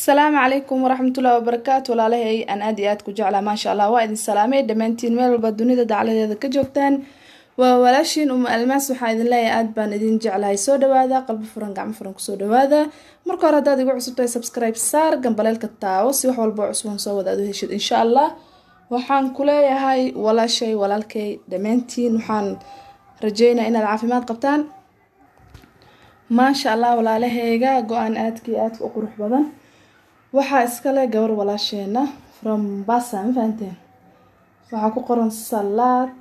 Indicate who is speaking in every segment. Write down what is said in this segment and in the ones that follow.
Speaker 1: asalaamu calaykum waraxmatullahi wabarakaatu walaalahay aan aad iyo aad ku jeclaa maasha allah waa idin salaamay dhammaantiin meel walba dunida dacladeeda ka joogtaan waa walaashiin uma almaas waxaa idin leeyahay aad baan idin jeclahay soo dhawaada qalbi furan gacmo furan kusoo dhawaada marka hore haddaad igu cusubtahay subscribe saar gambaleelka taawo si wax walba cusubon soo wada aad u heshid insha allah waxaan ku leeyahay walaashay walaalkay dhammaantiin waxaan rajeynaa inaad caafimaad qabtaan maasha allah walaalaheyga go-aan aadkii aadka u qurux badan waxaa iskale gabar walaasheena from basa ma fahanteen waxaa ku qoran salaad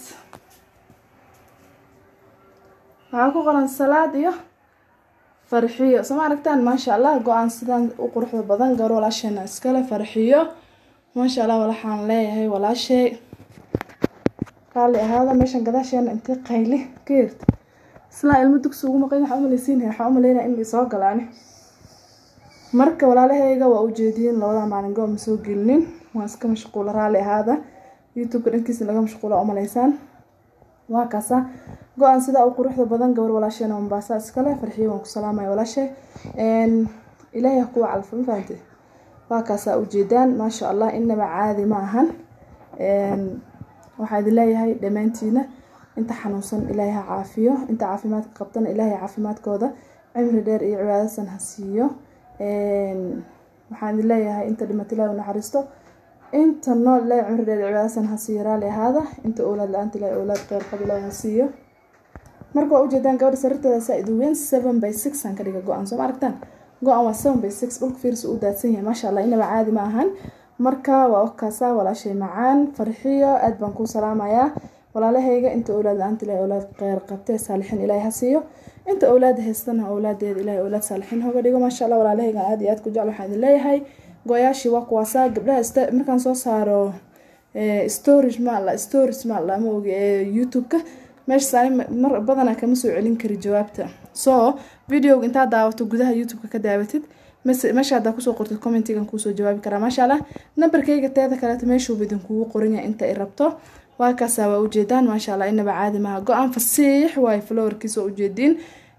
Speaker 1: waxaa ku qoran salaad iyo farxiyo soo ma aragtaan maasha allah go-aan sidaan u quruxda badan gabar walaasheena iskale farxiyo maasha allah waxaan leeyahay walaashay raalli ahaada meeshan gadaasheena intay qayli ka yerta islaa ilmo dugsi ugu maqan waxaa umaleysiinaya waxaa umaleynaya in soo galaani marka walaalaheyga waa ujeediyin labada maalin go ma soo gelinin waa iska mashquula raalli ahaada youtubeka dhankiisa laga mashquula umaleysaan waa kaasa go-aan sidaa u quruxda badan gabar walaasheena mombaasa iskale farxiyo waan ku salaamaya walaashe ilaahay ha kuwa calfa ma fahante waa kaasaa ujeedaan maasha allah inaba caadi ma ahan waxaa idin leeyahay dhammaantiina inta xanuunsan ilaahay ha caafiyo inta caafimaadka qabtana ilaahay caafimaadkooda cimri dheer iyo cibaadasan ha siiyo waxaan idin leeyahay inta dhimata ilahi u naxariisto inta nool ilahi cimri dheer iyo cibaadasan ha siiyo raali ahaada inta owlaad la-aanta ilahi owlaad qeyr qab ilahi ha siiyo marka waa ujeedaan gabadha sariirteeda saa idin weyn seven by six aan ka dhiga go-aan soo ma aragtaan go-aan waa seven by six dhulka fiirsi u daadsan yahay maasha allah inaba caadi ma ahan marka waa okaasa walaashay macaan farxiyo aad baan kuu salaamayaa walaalahayga inta owlaad la-aanta ilahi owlaad qeyr qabtee saalixiin ilaahi ha siiyo inta owlaada haystana owlaadeeda ilahi owlaad saalixiin hoga dhigo maasha allah walaalahayga aad iyo aad ku jecel waxaan idin leeyahay go-yaashii waa kuwaasaa gabdhaha markaan soo saaro storage ma alla storage ma alla ma ogi ee youtube-ka meeshaas ani mar badanaa kama soo celin kari jawaabta so videoga intaad daawato gudaha youtube-ka ka daawatid meesha haddaa kusoo qortid commentigan kuusoo jawaabi karaa maasha allah nambarkayga teeda kaleeto meeshuuba idinkugu qoranya inta i rabto waa kaasaa waa ujeedaan maasha allah inaba caadi maha go-aan fasiix waayo flowerkiis waa ujeediin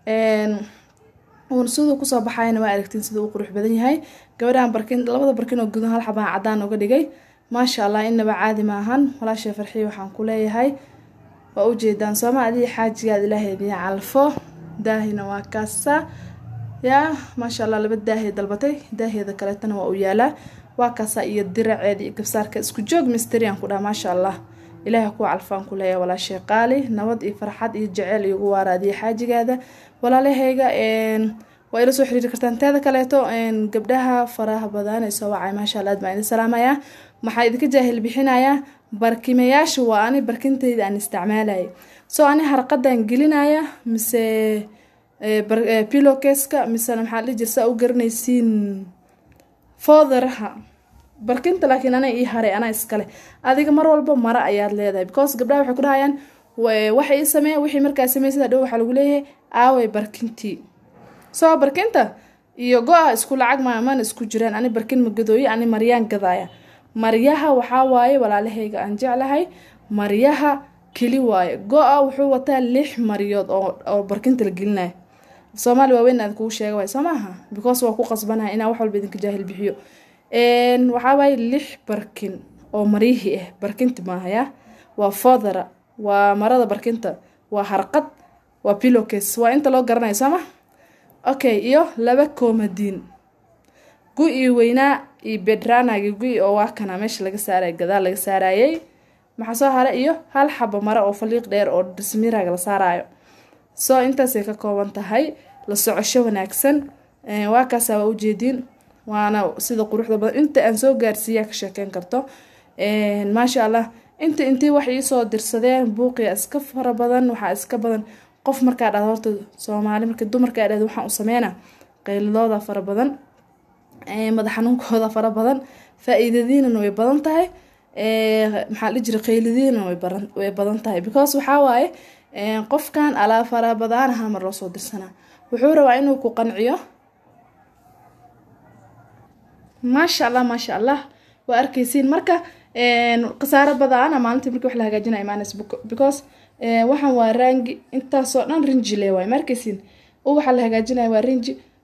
Speaker 1: uun siduu kusoo baxayana waa aragtiin siduu u qurux badan yahay gabadhaan barkin labada barkin oo gudan hal xabaan cadaan uga dhigay maasha allah inaba caadi maahan walaashay farxiya waxaan ku leeyahay waa ujeedaan sooma adii xaajigaad ilaahay idiin calfo daahina waa kaasa yaa maasha allah laba daahee dalbatay daaheeda kaleetana waa u yaalaa waa kaasa iyo diraceeda iyo gabsaarka isku joog misterian ku dhaha maasha allah ilaahay kuwa calfaan ku leeyahay walaashay qaali nabad iyo farxad iyo jeceyl iyogu waaraadiya xaajigaada walaalahayga waa ila soo xiriiri kartaan teeda kaleeto gabdhaha faraha badan ee soo wacay maasha allah aad baan idin salaamayaa maxaa idinka jaahil bixinayaa barkimayaasha waa ani barkintayda aan isticmaalaya soo ani harqadan gelinaya mise pilokeska misena maxaa dhihi jir saa u garanaysiin foodaraha barkinta laakiin ana ii haray anaa iskale adiga mar walba mara ayaad leedahay because gabdhaha waxay ku dhahayaan waxay ii sameeyan wixii markaa sameysada dhow waxaa lagu leeyahay aaway barkintii soo barkinta iyo go-a isku lacag maaman isku jiraan ani barkin ma gadooye ani maryaan gadaaya maryaha waxaa waaye walaalahayga aan jeclahay maryaha keli waaye go-a wuxuu wataa lix maryood oo barkinta la gelinaya soomaali waaweyn aad kugu sheega waay soo maaha because waa ku qasbanahay inaa wax walba idinka jaahil bixiyo waxaa waaye lix barkin oo maryihii ah barkinti maahaya waa fodara waa marada barkinta waa harqad waa pilokes waa inta loo garanayo sooma okay iyo laba koomadiin gu-ii weynaa iyo bedranagi gu-i oo waa kana meesha laga saaray gadaal laga saarayay maxaa soo hara iyo hal xabo mare oo faliiq dheer oo dismiraga la saarayo soo intaasay ka kooban tahay la socosho wanaagsan waa kaasaa waa ujeediin waana sida quruxda badan inta aan soo gaarsiiyaa ka sheekeyn karto maasha allah inta intii wax iisoo dirsadeen buuqiya iska fara badan waxaa iska badan qof markaa dhahdo horta soomaali marka dumarkaa dhahdo waxaan u sameyna qeyladooda fara badan madax xanuunkooda fara badan faa-iidadiinana way badan tahay maxaa la jira qeyladiina way badan tahay because waxaa waaye qofkan alaa fara badanaha mar loo soo dirsanaa wuxuu rabaa inuu ku qanciyo maasha allah maasha allah waa arkeysiin marka khasaaro badana maalintii markii wax la hagaajinaya imaanays because waxaan waa raangi intaasoo dhan rinji le waay ma arkeysiin waxaa la hagaajinaya waa rinji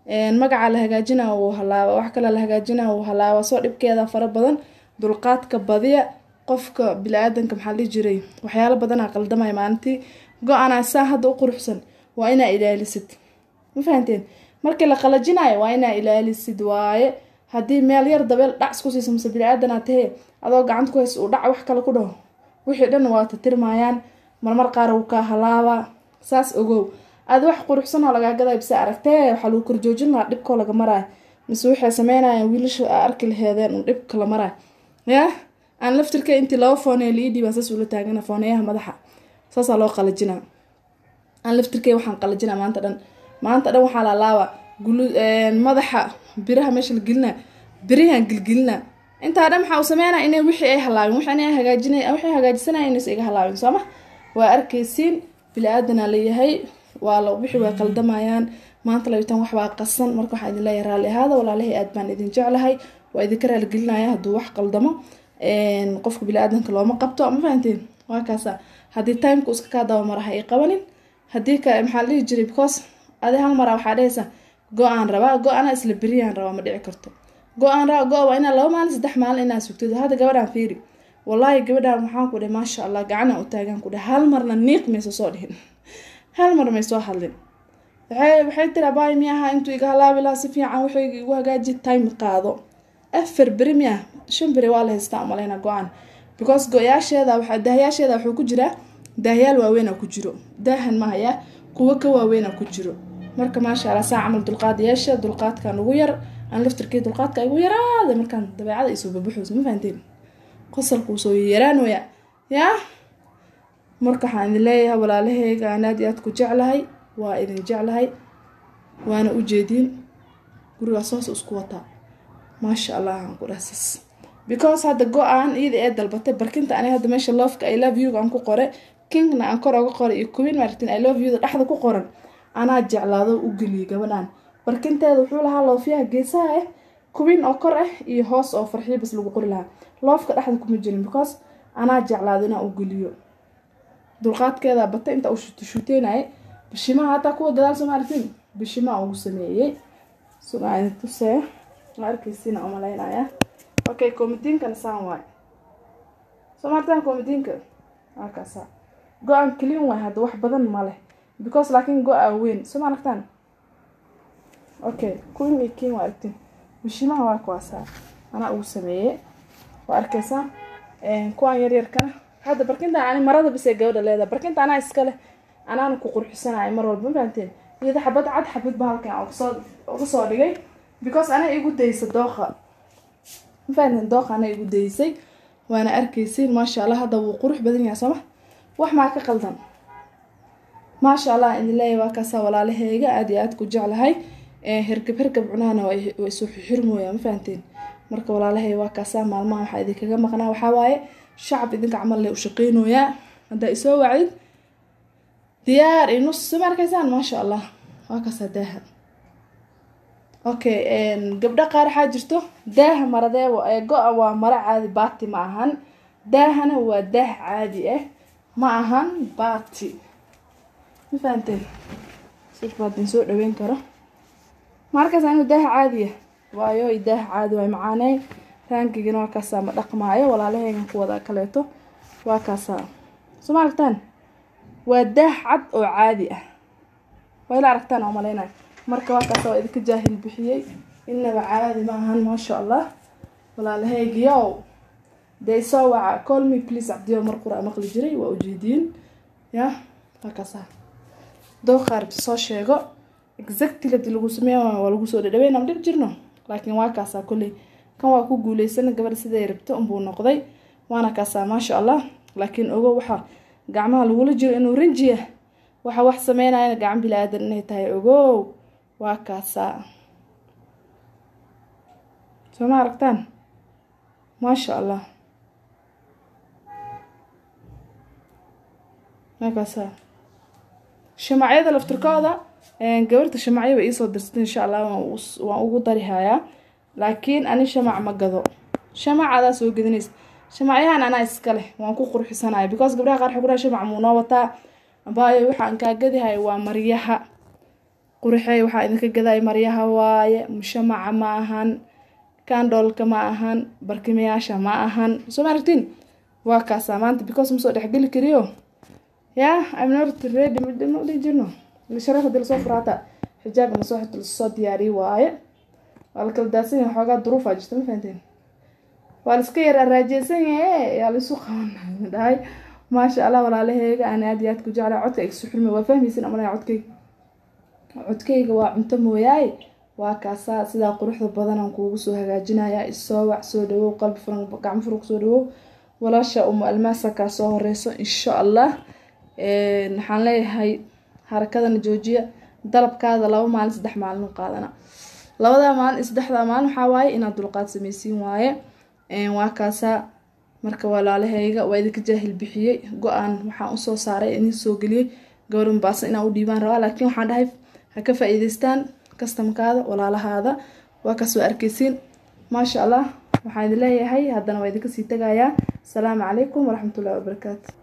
Speaker 1: magaca la hagaajina wuu halaaba wax kale la hagaajina wuu halaaba soo dhibkeeda fara badan dulqaadka badiya qofka bili-aadanka maxaa dhihi jiray waxyaalo badanaa qaldamaya maalintii go-aanaa saa hadda u quruxsan waa inaa ilaalisid ma fahanteen markii la qalajinayo waa inaa ilaalisid waaye haddii meel yar dabeel dhac isku siiso mase bili-aadanaa tahee adoo gacanta ku haysa uu dhac wax kale ku dhaho wixii dhan waa tatirmayaan marmar qaar wuu kaa halaabaa saas ogow aada wax quruxsan oo lagaa gaday bise aragtee waxaa lagu korjoojin lahaa dhibkoo laga maraayo mise waxay sameynayaan wiilasha a arki laheedeen un dhibka la maraayo yaa aan laftirka intii laba foonee la ii dhiibaan saas ula taagana fooneyaha madaxa saasaa loo qalajinaa aan laftirkey waxaan qalajinaa maanta dhan maanta dhan waxaa laalaaba gulu madaxa biraha meesha la gelina birihaan gilgilina intaa dhan waxaa uu sameynaya inay wixii ay halaabin wax inay hagaajina waxay hagaajisanaya inaysa iga halaabin sooma waa arkaysiin bili-aadanaa leeyahay waa la wixii way qaldamayaan maanta labitan waxbaa qasan marka waxaa idin leeyahay raalli ahaada walaalahay aad baan idin jeclahay waa idinka raaligelinaya hadduu wax qaldamo qofka bili-aadanka looma qabto ma fahanteen waa kaasa haddii timeka iska kaa dabamara ha i qabanin haddii ka maxaa la dhihi jiray because adi hal maraa waxaa dhehaysa go-aan rabaa go-ana isla beriyaan rabaa ma dhici karto go-aan rabaa go- waa inaa laba maalin saddex maalin inaa sugtid hadda gabadhaan fiiri wallaahi gabadhaan waxaan ku dhahay maasha allah gacanaan u taagaan ku dhahay hal marna niiq mayso soo dhihin hal mar may soo hadlin waxay waxay tiri abaay miyaha intuu iga halaabi lahaa si fiican waxay igu hagaaji time qaado afar beri miya shan beri waa la haystaa umaleyna go-aan because go-yaasheeda waxa daahayaasheeda wuxuu ku jiraa daahayaal waaweyn ku jiro daahan mahaya kuwo ka waaweyn ku jiro marka maasha allah saa camal dulqaad yeesha dulqaadkan ugu yar aan laftirkii dulqaadka igu yaraaday markaan dabeecada isoo babaxoos ma fahanteen qosalkuu soo yaraanooya yaa marka waxaan idin leeyahay walaalaheyga aan aad iyo aad ku jeclahay waa idin jeclahay waana u jeediin gurigaas hoos isku wataa maasha allah aan ku dhahsas because hadda go-aan iyada ee dalbatay barkinta ani hadda meesha loofka i love you-ga aan ku qore kingna aan kor oga qoray iyo kubin martin i love you-da dhexda ku qoran anaa jeclaado u geliyay gabadhan barkinteeda wuxuu lahaa loofyaha geesaha ah kubin oo kor ah iyo hoos oo farxiyo bas lagu qori lahaa loofka dhexda kuma jirin because anaa jeclaado inaan u geliyo dulqaadkeeda bata inta uu shuteynayay bishimaha hataa kuwa dadaal soo maartin bishimaa ugu sameeyey sugaa tusee ma arkaysiina umaleynaya okay komitiinkana saan waay soo maartaan komitiinka waa kaasa go-aan clean waay hadda wax badan ma leh because laakiin go-a weyn soo ma aragtaan okay queen iyo king waa aragtiin bishimaha waa kuwaasaa anaa ugu sameeyey waa arkaysaa kuwaan yaryarkana hadda barkinta ani marada bisee gabadha leedahay barkinta anaa iska leh anaana ku qurxisanayo mar walba ma fahanteen iyada xabad cad xabad ba halkan ugasoo uga soo dhigay because anaa igu daysa dooqa ma fahanteen dooqa anaa igu daysay waana arkaysiin maasha allah hadda wuu qurux badan yahay sooma wax maa ka qaldan maasha allah idin leeyahay waa kaasaa walaalaheyga aad iyo aad ku jeclahay hergab hergab cunahana way soo xirmooyaa ma fahanteen marka walaalahay waa kaasaa maalmaha waxaa idinkaga maqnaa waxaa waaye shacab idinka camal le u shaqeynooyaa haddaa isoo wacdid diyaar iyo nus soo ma arkaysaan maasha allah waa kaasaa daaha okay gabdho qaar waxaa jirto daaha maradeebo ee go-a waa maro caadi baati ma ahan daahana waa daah caadi ah ma ahan baati ma fahanteen sifbaadin soo dhaweyn karo ma arkaysaa inuu daaha caadiya waayo i daaha caadi waay macaaney raangigana waa kaasaa ma dhaqmaayo walaalaheygan ku wada kaleeto waa kaasaa soo ma aragtaan waa daah cad oo caadi ah waa ila aragtaan oo maleynayo marka waa kaasa waa idinka jaahil bixiyey inaba caadi ma ahan maasha allah walaalaheygiyow dee soo waca call me please cabdiyo mar qura maqli jiray waa ujeediin ya waa kaasaa dooqaar soo sheego exactly hadii lagu sameeya waa lagu soo dhadhaweyn aan dhib jirno laakiin waa kaasaa kolley kan waa ku guuleysana gabadha siday rabto unbuu noqday waana kaasaa maasha allah laakiin ogo waxa gacmaha lagula jiro inuu rinjiya waxa wax sameynayana gacan bilaadan inay tahay ogow waa kaasaa soo ma aragtaan maasha allah waa kaasaa shamacyada laftirkooda gabarta shamacyo bay iisoo dirsatay insha allah waan ugu darihayaa laakiin ani shamac ma gado shamac adaa soo gedinaysa shamacyahan anaa iska leh waan ku qurxisanaya because gabdhaha qaar xoguraha shamac muu noo wataa baayo waxaan kaa gadihay waa maryaha qurxey waxaa idinka gaday maryaha waaye mushamaca ma ahan kandolka ma ahan barkimayaasha ma ahan soo ma aragtiin waa kaasaa maanta because ma soo dhexgeli kariyo yaa I'm not ready ma dhihi jirno sharaf hadii lasoo furaata xijaab ma soo xirto lasoo diyaariye waaye waa la kala daadsan yahay xoogaa duruufaa jirta ma fahanteen waa la iska yar araajeysan yahe yaa laisu qaban dhahay maasha allah walaalaheyga aan aad iyo aad ku jeclaa codka igsu xurmi waa fahmaysin amalaya codkayga codkayga waa cunto mooyaaye waa kaasaa sidaa quruxda badan aan kuugu soo hagaajinayaa isoo wac soo dhawow qalbi furan gacmo furan kusoo dhawow walaasha umu almaasa kaa soo horeyso insha allah waxaan leeyahay harakadana joojiya dalabkaada laba maalin saddex maalin u qaadana labadaa maalin iyo saddexdaa maalin waxaa waaye inaad dulqaad sameysiin waaye waa kaasaa marka walaalahayga waa idinka jaahil bixiyey go-aan waxaan usoo saaray idin soo geliyey gabadha mubaasa inaan u dhiibaan rabaa laakiin waxaan dhahay ha ka faa-iideystaan kastamkaada walaalahaada waa kasoo arkeysiin maasha allah waxaan idin leeyahay haddana waa idinka sii tagayaa asalaamu calaykum waraxmatullahi wabarakaatu